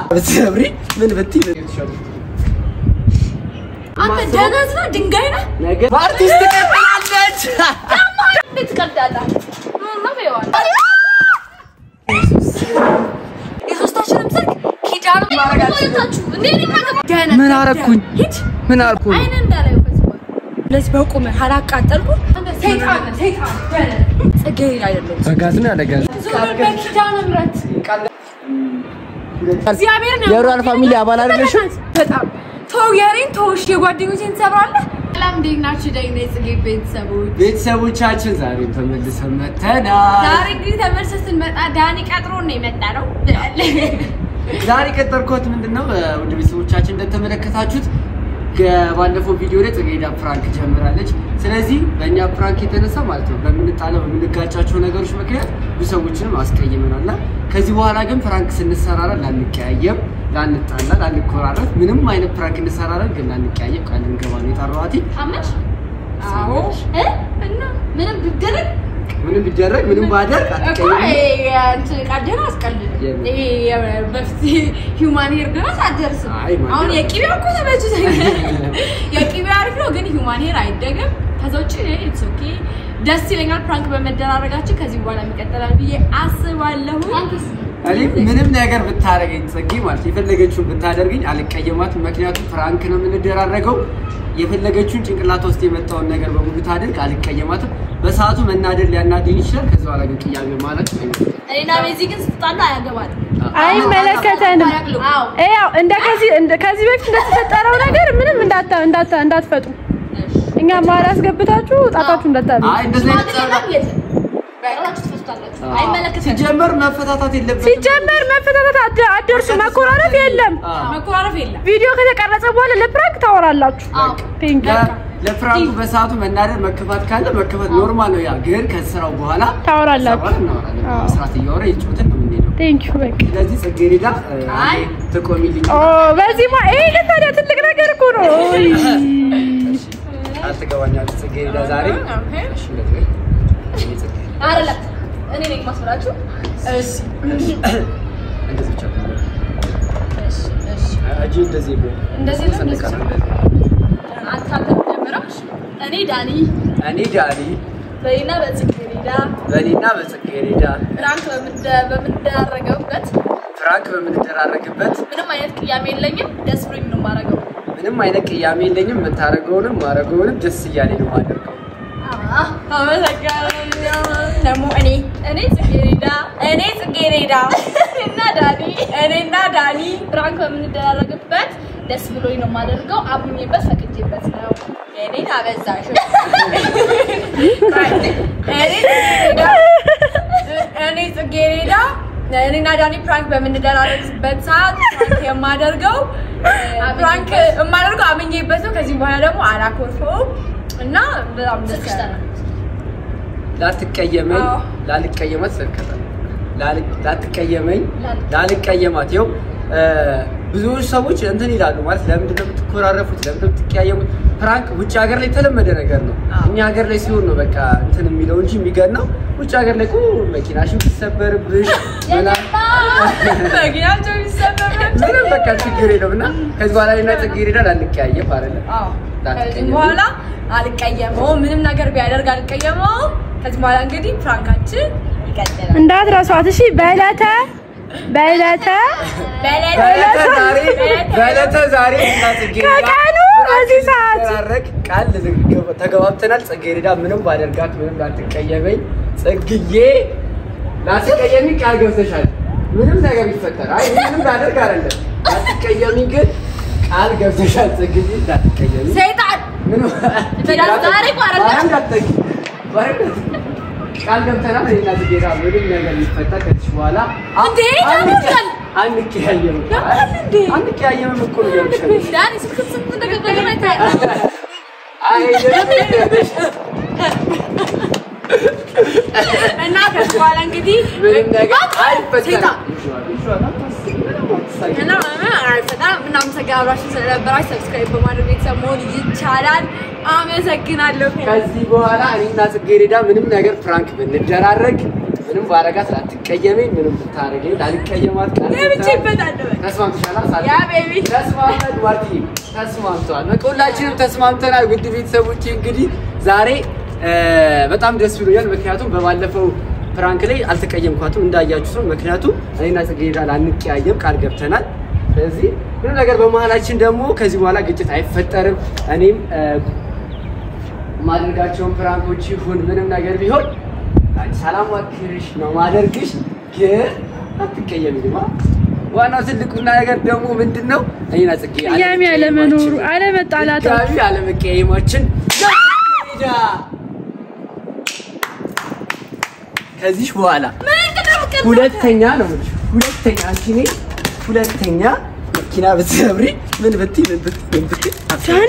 ብትሰብሪ ምን ብትይ አንተ ደነዝ ነህ ድንጋይ ነህ ነገ በአርቲስት ትቀጥላለች። እንዴት ትቀልዳለህ ማፈዋል የሶስታችንም ሰርግ ኪዳኑ ማረጋችሁ እንዴ ምን አረኩኝ? ምን አልኩኝ? አይነ እንዳላየው ከዚህ በኋላ ለዚህ በቁምህ አላቃጠልኩ ሰይጣን ነህ፣ ሰይጣን ደነዝ ጽጌረዳ አይደለሁም በጋዝ ነው ያለ ጋዝ ዞር በኪዳነ ምሕረት እግዚአብሔር ነው የሮያል ፋሚሊ አባል አይደለሽም? በጣም ተው የኔን ተው እሺ የጓደኞቼን ትሰብራለህ ሰላም እንዴት ናችሁ ደግሞ የጽጌ ቤተሰቦች ቤተሰቦቻችን ዛሬም ተመልሰን መተናል። ዛሬ እንግዲህ ተመልሰን ስንመጣ ዳኒ ቀጥሮ ነው የመጣ ነው ዛሬ ቀጠርኮት ምንድን ነው ውድ ቤተሰቦቻችን እንደተመለከታችሁት ባለፈው ቪዲዮ ላይ ጽጌረዳ ፕራንክ ጀምራለች። ስለዚህ በእኛ ፕራንክ የተነሳ ማለት ነው በምንጣለው በምንጋጫቸው ነገሮች ምክንያት ብዙ ሰዎችንም አስቀይመናል እና ከዚህ በኋላ ግን ፕራንክ ስንሰራራ ላንቀያየም፣ ላንጣላ፣ ላንኮራረፍ ምንም አይነት ፕራንክ እንሰራለን ግን ላንቀያየም ቃል እንገባ ነው የጠራኋት። አመሽ አዎ እ እና ምንም ብደረግ ምንም ቢደረግ ምንም ባደርግ እኮ አትቀየምም። እንትን ቀደም አስቀልድ የምን? ይሄ በፊት ሂውማን ሄር ድረስ አትደርስም። አይ ማን አሁን ነው? የቂቤው እኮ ተመችቶኛል። የቂቤው አሪፍ ነው፣ ግን ሂውማን ሄር አይደገም። ከዛ ውጭ ኢትስ ኦኬ ደስ ይለኛል ፕራንክ በመደራረጋችን ከዚህ በኋላ የሚቀጥላል ብዬ አስባለሁ። እኔ ምንም ነገር ብታደርገኝ ጽጌ ማለት የፈለገችውን ብታደርገኝ አልቀየማትም። ምክንያቱም ፍራንክ ነው የምንደራረገው። የፈለገችውን ጭንቅላቷ ውስጥ የመጣውን ነገር በሙሉ ታድርግ፣ አልቀየማትም። በሰዓቱ መናደድ ሊያናደኝ ይችላል። ከዚ በኋላ ግን ቅያሜ ማለት አይመጣም። እኔና ቤዚ ግን ስትጣላ አያገባትም። አይመለከተንም። አዎ ያው እንደ ከዚህ እንደ ከዚህ በፊት እንደተፈጠረው ነገር ምንም እንዳታ እንዳታ እንዳትፈጡ እኛ ማር አስገብታችሁ ጣጣችሁ እንዳታሉ። አይ እንደዚህ አይነት ሽማግሌ ጸባ- ምናምን የለም። በራሳችሁ ትፈቱታላችሁ። አይመለከተንም። ሲጀመር መፈታታት የለበትም። ሲጀመር መፈታታት አደ- አትደርሱ። መኮራረፍ የለም። አዎ። መኮራረፍ የለም። ቪዲዮ ከተቀረጸ በኋላ ለፕራንክ ታወራላችሁ። አዎ ቴንክ ለ- ለፍራንኩ በሰዓቱ መናደድ መከፋት ካለ መከፋት ኖርማል ነው። ያ ግን ከስራው በኋላ ታወራላችሁ። ከስራ በኋላ እናወራለን። አዎ። መስራት እያወራ የጮትን ነው የምንሄደው። ቴንክ ዩ በቃ ስለዚህ ጽጌረዳ እ፣ አይ። ትቆሚልኝ ኦ በዚህ ማ ይሄ ግን ታዲያ ትልቅ ነገር እኮ ነው። ኦይ። አትገባኛለች ጽጌረዳ ዛሬ እሺ፣ እንደዚህ በይ። እኔ ጽጌረዳ አይደለም እኔ ነኝ ማስፈራችሁ። እሺ እንደዚህ ብቻ ነው። እሺ እሺ እጅ እንደዚህ ነው። እንደዚህ ነው፣ እንደዚህ ሰንደቅ ነው። ዓላማ። አንተ አንተ ጀምረው። እኔ ዳኒ እኔ ዳኒ በይና በጽጌረዳ በእኔና በጽጌረዳ ፕራንክ በምንደ- በምንደራረገበት ፍራንክ በምንደራረግበት ምንም አይነት ቅያሜ የለኝም። ደስ ብሎኝ ነው የማደርገው። ምንም አይነት ቅያሜ የለኝም። የምታደርገውንም ማድረገውንም ደስ እያለኝ ነው የማደርገው። አዎ፣ አመሰግናለሁ። ደግሞ እኔ እኔ ጽጌረዳ እኔ ጽጌረዳ እና ዳኒ እኔና ዳኒ ፕራንክ በምንደራረግበት ደስ ብሎኝ ነው የማደርገው። አምኜበት ፈቅጄበት ነው። እኔን አበዛሽ። እኔ ጽጌረዳ እኔ ጽጌረዳ እኔና ዳኒ ፕራንክ በምንደራረግበት ሰዓት ፕራንክ የማደርገው ፕራንክ የማደርገው አምኜበት ነው። ከዚህ በኋላ ደግሞ አላኮርፈውም እና በጣም ደስ ያለ ላትቀየመኝ አዎ። ላልቀየማት ስልከታ ላትቀየመኝ ላልቀየማት ይኸው እ፣ ብዙዎች ሰዎች እንትን ይላሉ ማለት ለምንድን ነው የምትኮራረፉት? ለምንድን ነው የምትቀያየሙት? ፕራንክ ውጭ ሀገር ላይ የተለመደ ነገር ነው። አዎ። እኛ ሀገር ላይ ሲሆን ነው በቃ እንትን የሚለው እንጂ የሚገናው ውጭ ሀገር ላይ እኮ መኪናሽን ሲሰበርብሽ ምናምን መኪናቸው የሚሰበርበት ምንም በቃ ችግር የለም እና ከዚህ በኋላ እኔና ጽጌረዳ ላንቀያየም አይደለም ከዚህ ላትቀየም በኋላ አልቀየመውም። ምንም ነገር ቢያደርግ አልቀየመውም። ከዚህ በኋላ እንግዲህ ፕራንካችን ይቀጥላል። እንዳትረሷት እሺ። በዕለተ በዕለተ በዕለተ ዛሬ በዕለተ ዛሬ እና ጽጌረዳ ከቀኑ በዚህ ሰዓት ተራረቅ ቃል ተገባብተናል። ጽጌረዳ ምንም ባደርጋት ምንም ላትቀየመኝ ጽግዬ ላትቀየሚ ቃል ገብተሻል። ምንም ነገር ይፈጠር አይ ምንም ላደርግ አይደለም ላትቀየሚ ግን ቃል ገብተሻል። ጽግዬ ላትቀየሚ ሰይጣን ምንም ዛሬ እኮ አይደለም። ባረንዳ አትጠጊ፣ ባረንዳ ቃል ገብተናል። እኔና ጽጌረዳ ምንም ነገር ሊፈጠር ከዚህ በኋላ እንዴ ታሞታል። አንቀያየምም ያማል እንዴ? አንቀያየምም እኮ ነው ያልኩሽ። ዳኒ ስልክ ስንት እንደገባ ገና አይታይም። እና ከዚህ በኋላ እንግዲህ ምንም ነገር ሰይጣን አይፈጠርም። እና በጣም እናመሰግናለን አብራችሁን ስለነበራችሁ። ሰብስክራይብ በማድረግ ቤተሰብ መሆን ይቻላል። አመሰግናለሁ። ከዚህ በኋላ እኔና ጽጌረዳ ምንም ነገር ፕራንክ ብንደራረግ ምንም ባረጋት ላትቀየመኝ፣ ምንም ብታረገኝ ላልቀየማት ቃል ገብቼ ገብተናል። ይበታለሁ። ተስማምተሻል? ሳል ያ ቤቢ ተስማምተን ማርቲ ተስማምተዋል። በቃ ሁላችንም ተስማምተናል። ውድ ቤተሰቦቼ እንግዲህ ዛሬ እ፣ በጣም ደስ ብሎኛል። ምክንያቱም በባለፈው ፕራንክ ላይ አልተቀየምኳትም እንዳያችሁት ነው። ምክንያቱም እኔና ጽጌረዳ ላንቀያየም ቃል ገብተናል። ስለዚህ ምንም ነገር በመሀላችን ደግሞ ከዚህ በኋላ ግጭት አይፈጠርም። እኔም እ፣ ማድረጋቸውን ፕራንኮች ይሁን ምንም ነገር ቢሆን ሰላም ዋክርሽ ነው ማደርግሽ፣ ግን አትቀየሚ ድማ ዋናው ትልቁና ነገር ደግሞ ምንድን ነው? እኔና ጽጌ ቅያሜ አለመኖሩ አለመጣላታችን ድጋሚ አለመቀየማችን ዳ ከዚህ በኋላ ሁለተኛ ነው የምልሽ፣ ሁለተኛ አንቺ እኔ ሁለተኛ መኪና ብትሰብሪ ምን ብትይ ምን ብትይ ምን ብትይ ዳኒ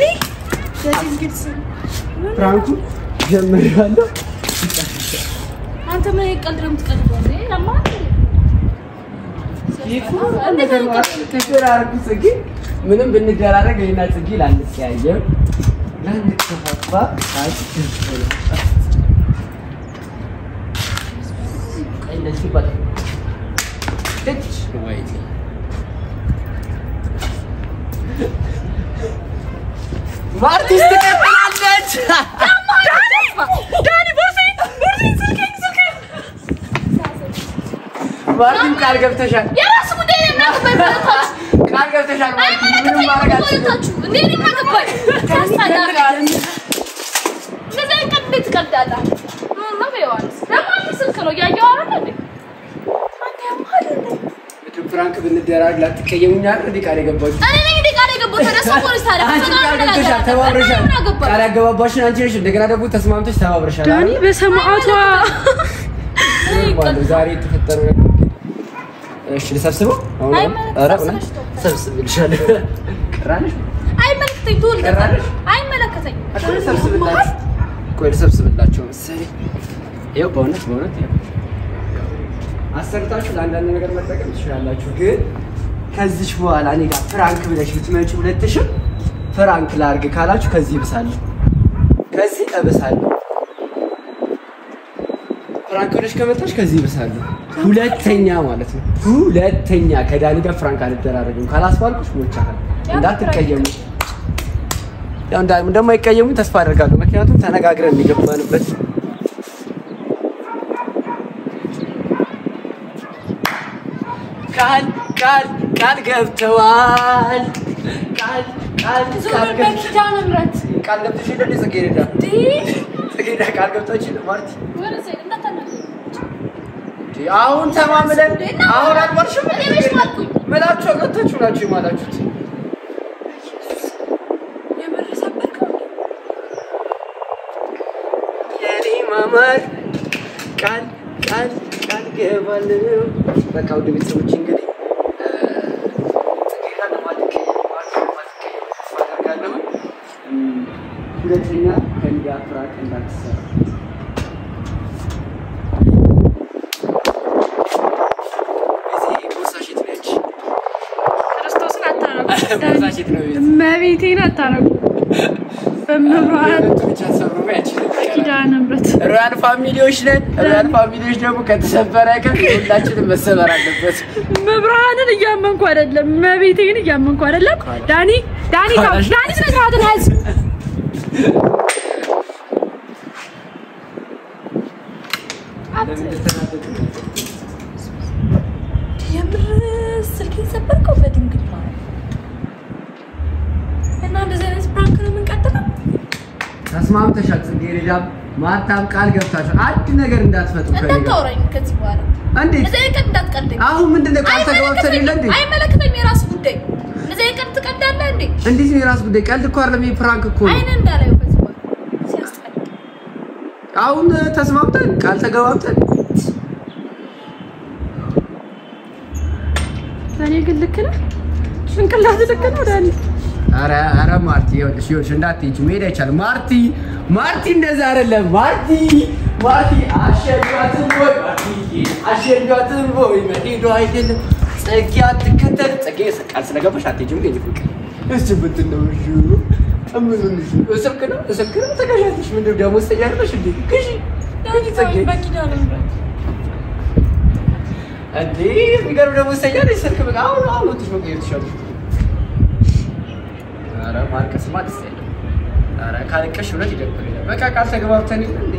ፕራንኩ ጀምሬዋለሁ። አንተ ምን ቀልድ ነው የምትቀልደው? እንዴ ለማን ተደራርጉ ጽጌ ምንም ብንደራረግ እኔና ጽጌ ላንቀያየም ላንከፋፋ ሳት ማርቲስ ትቀጥላለች። ዳኒ ቦርሴ ቦርሴ ስልኬን ስልኬን ማርቲን ቃል ገብተሻል፣ የራስ ጉዳይ ነው እናንተ ቃል ገብተሻል። ማርቲ ምንም ማድረግ አልችልም። አይመለከተኝም። እንዴ እኔ ምን አገባኝ? ታስጠላላችሁ። እንደዚህ አይነት ቀልድ እንዴት ትቀልዳለህ? ኑና በዮሐንስ ደግሞ አንተ ስልክ ነው እያየሁ አይደል እንዴ? አንተ ያማል እንዴ? ምንም ፍራንክ ብንደራረግ ላትቀየሙኝ አይደል እንዴ ቃል የገባችሁ? እኔ ነኝ እንዴ ቃል የገባሁት? ወደ እሷ ፖሊስ ታዲያ አንቺ ከእሷ ጋር ቃል ምን ገብተሻል፣ አገባኝ? ተባብረሻል። እኔ ምን አገባኝ? ቃል ያገባባሽን አንቺ ነሽ። እንደገና ደግሞ ተስማምተሽ ተባብረሻል። ዳኒ አይደል? በሰማዕቷ ይባላል ዛሬ የተፈጠረው ነገር። እሺ ልሰብስበው? አሁን አሁን? አይመለከትም፣ ኧረ ሰብስበሽ እውነት ተው። ሰብስብልሻለሁ። ቀራለሽ? አይመለከተኝ ትውል ቀራለሽ? አይመለከተኝ እኮ ልሰብስብላችሁ። ቆይ ልሰብስብላችሁ መሰለኝ። ይኸው በእውነት በእውነት ይኸው አሰርታችሁ ለአንዳንድ ነገር መጠቀም ትችላላችሁ። ግን ከዚች በኋላ እኔ ጋር ፍራንክ ብለሽ ብትመጪ ሁለትሽም ፍራንክ ላርግ ካላችሁ ከዚህ እብሳለሁ፣ ከዚህ እብሳለሁ። ፍራንክ ብለሽ ከመጣሽ ከዚህ እብሳለሁ። ሁለተኛ ማለት ነው። ሁለተኛ ከዳኒ ጋር ፍራንክ አልደራረግም ካላስባልኩሽ ሞቻለሁ። እንዳትቀየሙ። ያው እንዳ- እንደማይቀየሙ ተስፋ አደርጋለሁ። ምክንያቱም ተነጋግረን የገባንበት ቃል ቃል ቃል ገብተዋል። ቃል ቃል ቃል ገብተዋል። በኪዳነ ምሕረት ቃል ገብተሽ የለ እንደ ጽጌረዳ እንዴ ጽጌረዳ ቃል ገብታች የለ ማርቲ ወደዚህ እንዳታናግረኝ። እንዴ አሁን ተማምለን አሁን አልማርሽም እኔ መች ማልኩኝ? ምላችሁ አቀታችሁ ናችሁ የማላችሁት የምር ሰበርከው እንዴ? የኔ ማማር ቃል ቃል ቃል ገባለሁ። በቃ ወደ ቤተሰቦች እንግዲህ እ፣ ጽጌረዳ ለማትቀየም ማርቲን ለማትቀየም ተስፋ አደርጋለሁ። እም፣ ሁለተኛ ከእኔ ጋር ፍራንክ እንዳትሰራ እዚህ ቦርሳሽ የት ነው ያንቺ? ክርስቶስን አታረጉ ቦርሳሽ የት ነው ያንቺ? መቤቴን አታረጉ በመብርሃን ሁለቱ ብቻ ሰብሮ ያንቺ ነው የሚቀረው። ኪዳነ ምሕረት ሮያል ፋሚሊዎች ነን። ሮያል ፋሚሊዎች ደግሞ ከተሰበረ ቀን ሁላችንም መሰበር አለበት። መብርሃንን እያመንኩ አይደለም፣ መቤቴን እያመንኩ አይደለም። ዳኒ ዳኒ ተው፣ ካላሽ- ዳኒ ስነ ስርዓትን ያዝ። ለምን እንደተናደዱ የምር ስልኬን ሰበርከው በድንግል ማለት እና እንደዚህ አይነት ፕራንክ ነው የምንቀጥለው? ተስማምተሻል። ጽጌረዳ ማታም ቃል ገብታችኋል። አንድ ነገር እንዳትፈጥሩ ከእኔ ጋር እንዳታወራኝ ከዚህ በኋላ እንዴት? እንደዚህ አይነት ቀልድ እንዳትቀልደኝ። አሁን ምንድን ነው ቃል ተገባብተን የለ እንዴ? አይመለከተኝም፣ የራስ ጉዳይ። እንደዚህ አይነት ቀልድ ትቀልዳለህ እንዴ? እንዴት ነው የራስ ጉዳይ? ቀልድ እኮ አይደለም፣ ይሄ ፕራንክ እኮ ነው። አይን እንዳላየው ከዚህ በኋላ ሲያስጠላ። አሁን ተስማምተን ቃል ተገባብተን ዳኒ ግን ልክ ነህ፣ ጭንቅላት ልክ ነው ዳኒ። ኧረ ኧረ ማርቲ ይኸውልሽ ይኸውልሽ እንዳትሄጂ መሄድ አይቻልም። ማርቲ ማርቲ እንደዛ አይደለም። ማርቲ ማርቲ አሸዷትም ወይ ማርቲ አሸዷትም ወይ መሄዱ አይደለም። ጸጌ አትከተል ጸጌ ቃል ስለገባሽ አትሄጂም። ግን ፍቅር እሱ ብትን ነው እሺ እምኑን እሺ እስርክ ነው እስርክ ነው ተገዣለሽ። ምንድን ነው ደግሞ ስተያለሽ እንዴ ግዢ ግዢ ጸጌ በኪዳነ ምሕረት እንዴ የሚገርም ደግሞ ይሰኛል ስልክ በቃ አሁን አሁን ወጥሽ መቆየት ትችላለሽ። ኧረ ማልቀስማ ደስ አይልም። ኧረ ካለቀሽ እውነት ይደብረኛል። በቃ ቃል ተገባብተን የለ እንዴ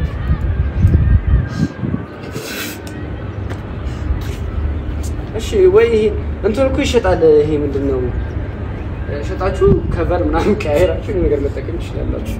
እሺ ወይ ይሄ እንትን እኮ ይሸጣል። ይሄ ምንድን ነው ሸጣችሁ ከቨር ምናምን ቀያየራችሁ ይሄን ነገር መጠቀም ትችላላችሁ።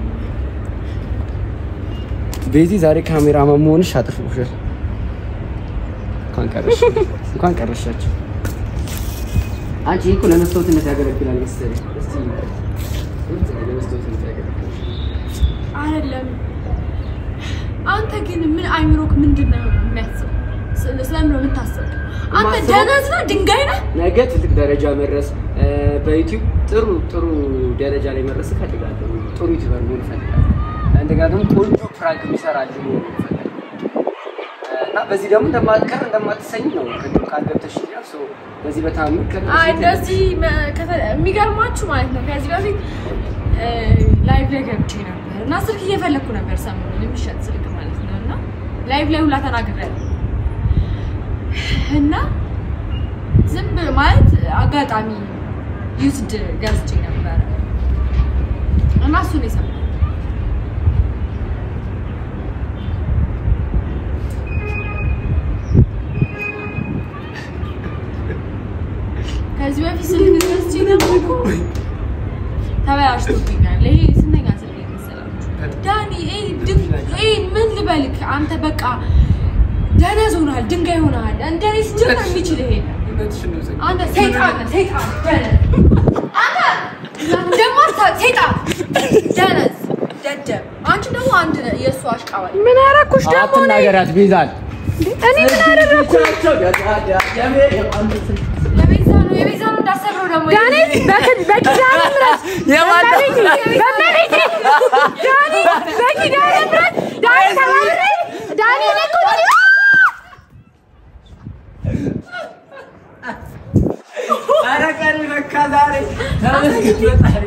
ቤዚ ዛሬ ካሜራማን መሆንሽ አጥፍቶሻል። እንኳን ቀረሽ እንኳን ቀረሻችሁ። አንቺ እኮ ለመስታወትነት ያገለግላል መሰለኝ። እስቲ ለመስታወትነት ያገለግላል። አይደለም። አንተ ግን ምን አይምሮክ ምንድን ነው የሚያስበው? ስለ- ስለምን ነው የምታስበው? አንተ የማስበው- ደነዝ ነህ፣ ድንጋይ ነህ። ነገ ትልቅ ደረጃ መድረስ በዩቲዩብ ጥሩ ጥሩ ደረጃ ላይ መድረስ እፈልጋለሁ። ጥሩ ዩቲዩበር መሆን እፈልጋለሁ። እንደገና ደግሞ ቆንጆ ፕራንክ የሚሰራ ልጅ መሆን እፈልጋለሁ እና በዚህ ደግሞ እንደማትቀር እንደማትሰኝ ነው ቅድም ቃል ገብተሽኛል። ሶ በዚህ በታምር ከ- አይ እንደዚህ መ- ከተ- የሚገርማችሁ ማለት ነው ከዚህ በፊት ላይቭ ላይ ገብቼ ነበር እና ስልክ እየፈለግኩ ነበር ሰሞኑን የሚሸጥ ስልክ ማለት ነው እና ላይቭ ላይ ሁላ ተናግሬያለሁ እና ዝም ብ- ማለት አጋጣሚ ዩስድ ገዝቼ ነበረ እና እሱን የሰማሁት ከዚህ በፊት ስልክ ገዝቼ ነበር እኮ ተበላሽቶብኛል። ይሄ ስንተኛ ስልክ መሰላችሁ? ዳኒ ይሄ ድን- ይሄ ምን ልበልክ አንተ በቃ ደነዝ ሆነሃል፣ ድንጋይ ሆነሃል። እንደኔ ሲጀምር የሚችል ይሄ ነው። እውነትሽን ነው ዘ- አንተ ሰይጣን ነህ፣ ሰይጣን ደነዝ። አንተ ደግሞ አታ- ሰይጣን ደነዝ ደደብ። አንቺ ደግሞ አንድ ነህ የእሱ አሽቃባጭ። ምን አደረኩሽ ደግሞ እኔ? አትናገሪያት ቤዛን። እኔ ምን አደረኩ? የቤዛ ነው የቤዛ ነው እንዳሰብረው ደግሞ ዳኒ በክ- በኪዳነ ምሕረት በእመቤቴ በእመቤቴ ዳኒ በኪዳነ ምሕረት ዳኒ ተባብሬ ዳኒ እኔ እኮ ዳኒ ኧረ ቀን በቃ ዛሬ ተመስገን ፈጣሪ።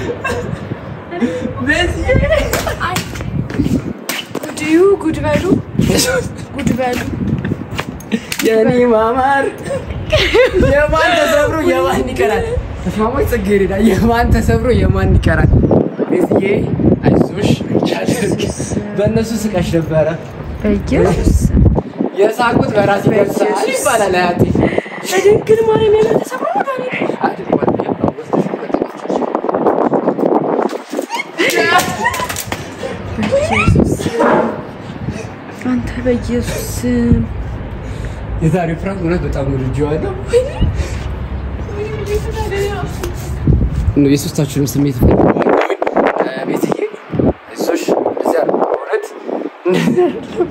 በዚህ አይ ጉድዩ ጉድ በሉ ጉድ በሉ የኔ ማማር የማን ተሰብሮ የማን ይቀራል? ተስማማች ጽጌረዳ የማን ተሰብሮ የማን ይቀራል? ቤዝዬ አይዞሽ በእነሱ ስቀሽ ነበረ በኢየሱስ የሳቁት በራስ ይገልጻል ይባላል አያቴ። በድንግል ማርያም የምን ተሰብሮ ነው ዳኒ? አንተ በኢየሱስ ስም የዛሬው ፍራንክ እውነት በጣም ወድጄዋለሁ። ነው የሶስታችሁንም ስሜት እፈልጋለሁ። ቤትዬ አይዞሽ፣ እንደዚያ ነው እውነት እንደዚያ አይደለም።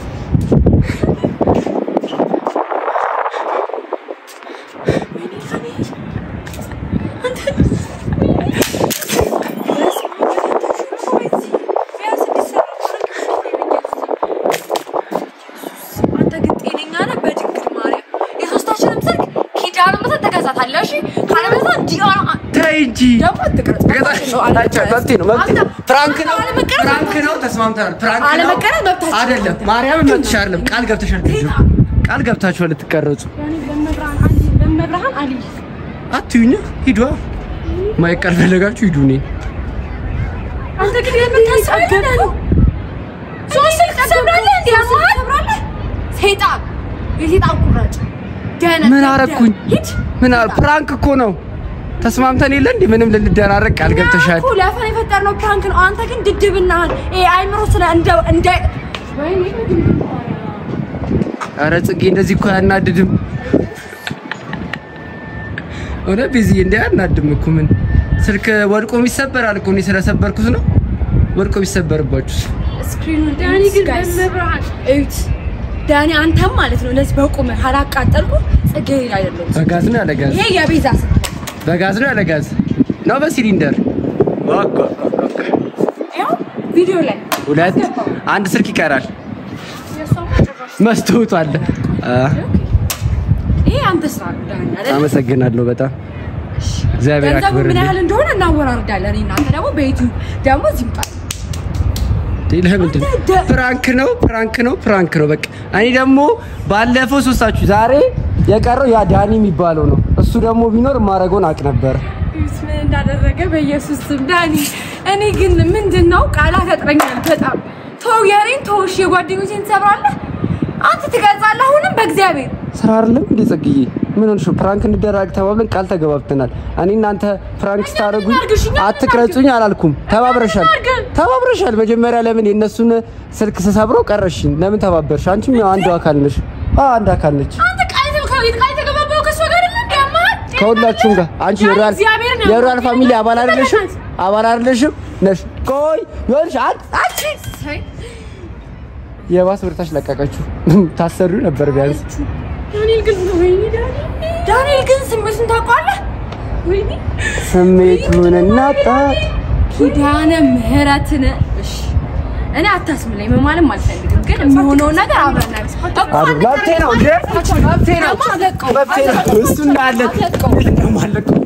አንተ ግን ጤነኛ ነህ? በድንግል ማርያም የሶስታችንም ስልክ ኪዳነ ምሕረት ተገዛታለህ። እሺ ካለበለዚያ እንዲህ ሆነ- ተይ እንጂ ደግሞ አትቅረጽ። ገዛቸው አላቸው። መብቴ ነው መብቴ ነው። አንተ- ፕራንክ ነው አለመቀረጽ ፕራንክ ነው። ተስማምተናል። ፕራንክ ነው አለመቀረጽ መብታችን አይደለም። ማርያምን መብትሽ አይደለም። ቃል ገብተሻል። ልጁ ቃል ገብታችኋል ልትቀረጹ። በመብርሃን አሊ በመብርሃን አሊ አትዩኛ ሂዷ ማይቀር ፈለጋችሁ ሂዱ። እኔ አንተ ግን የምታስበው ነው። ሶስት ስልክ ትሰብራለህ እንዴ? ያማሃል? ሰይጣን የሰይጣን ቁራጭ ደህና ምን አረኩኝ? ሂድ ምን አረ ፕራንክ እኮ ነው። ተስማምተን የለ እንዴ? ምንም ልንደራረቅ ቃል ገብተሻል። እኮ ለፈን የፈጠርነው ፕራንክ ነው። አንተ ግን ድድብናህን ይሄ አይምሮ ስለ እንደ እንደ ወይኔ አረ ጽጌ እንደዚህ እኮ አያናድድም። እውነት ቢዝዬ እንደ አያናድም እኮ ምን ስልክ ወድቆም ይሰበራል እኮ እኔ ስለሰበርኩት ነው። ወድቆ ቢሰበርባችሁስ? ስክሪኑን ዳኒ ግን በመብርሃን እዩት። ዳኒ አንተም ማለት ነው እንደዚህ በቁምህ አላቃጠልኩ ጽጌረዳ አይደለም። በጋዝ ነው ያለ ጋዝ? ይሄ የቤዛ ስልክ በጋዝ ነው ያለ ጋዝ ነው በሲሊንደር? ይኸው ቪዲዮ ላይ ሁለት አንድ ስልክ ይቀራል። የእሷማ ጭራሽ መስታወቱ አለ። አ፣ ይሄ አንተ ስራ ነው ዳኒ አይደል? አመሰግናለሁ በጣም እግዚአብሔር ገንዘቡ ምን ያክብርልኝ። ያህል እንደሆነ እናወራርዳለን። እኔ እናንተ ደግሞ በዩቲዩብ ደግሞ እዚህ ይምጣል። ለምንድን ነው? ፕራንክ ነው ፕራንክ ነው ፕራንክ ነው። በቃ እኔ ደግሞ ባለፈው ሶስታችሁ ዛሬ የቀረው ያ ዳኒ የሚባለው ነው። እሱ ደግሞ ቢኖር ማድረገውን አቅ ነበር። ምን እንዳደረገ በኢየሱስ ስም ዳኒ። እኔ ግን ምንድን ነው ቃላት ያጥረኛል በጣም ተው፣ የኔን ተው። እሺ የጓደኞቼን ትሰብራለህ አንተ ትቀርጻለህ። አሁንም በእግዚአብሔር ስራ አይደለም እንዴ ጽግዬ? ምን ሆንሽ? ፕራንክ እንደራግ ተባብለን ቃል ተገባብተናል። እኔ እናንተ ፕራንክ ስታደርጉኝ እናድርግሽ፣ እኛ አትቅረጹኝ አላልኩም። ተባብረሻል እናድርግ። ተባብረሻል። መጀመሪያ ለምን የእነሱን ስልክ ስሰብረው ቀረሽኝ? ለምን ተባበርሽ? አንቺም ያው አንዱ አካል ነሽ። አዎ አንድ አካል ነች አንተ ቃል ተከው ቃል ተገባባው ከሷ ጋር አይደል እንዴ? አማት ከሁላችሁም ጋር አንቺ ዳኒ የሮያል እግዚአብሔርን ያውቃል። የሮያል ፋሚሊ አባል አይደለሽም? በእናትህ። አባል አይደለሽም ነሽ። ቆይ ይኸውልሽ አንቺ አንቺ የባስ ብርታሽ ለቀቀችው። ታሰሪው ነበር ቢያንስ ዳንኤል ግን ወይኔ ዳኒ ዳንኤል ግን ስሜቱን ታውቀዋለህ? ወይኔ ስሜቱን እናጣ ኪዳነ ምህረትን እሺ እኔ አታስብለኝ መማልም አልፈልግም፣ ግን የሚሆነውን ነገር አብረን እናድርግ እኮ አሉ መብቴ ነው እንዴ መብቴ ነው አትለቀው። መብቴ ነው እሱ እንዳለ እንደማለቀው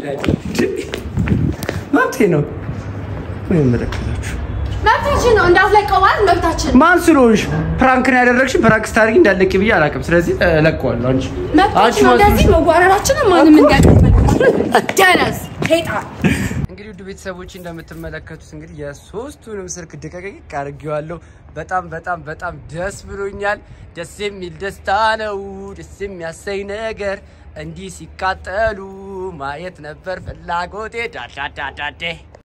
መብቴ ነው ምን ይመለከታችሁ መብታችን ነው እንዳትለቀው ማለት መብታችን ማን ስለሆንሽ ፕራንክ ነው ያደረግሽን ፕራንክ ስታደርጊ እንዳለቂ ብዬ አላውቅም ስለዚህ እለቀዋለሁ አንቺ አንቺ መብታችን ነው። ማን እንደዚህ ስለሆንሽ? መጓረራችንን ማንም እንዳይቀበል ደነዝ ሄጣን እንግዲህ ውድ ቤተሰቦች እንደምትመለከቱት እንግዲህ የሶስቱንም ስልክ ድቀቅቅ አድርጌዋለሁ። በጣም በጣም በጣም ደስ ብሎኛል። ደስ የሚል ደስታ ነው። ደስ የሚያሰኝ ነገር እንዲህ ሲቃጠሉ ማየት ነበር ፍላጎቴ ዳዳዳዳዴ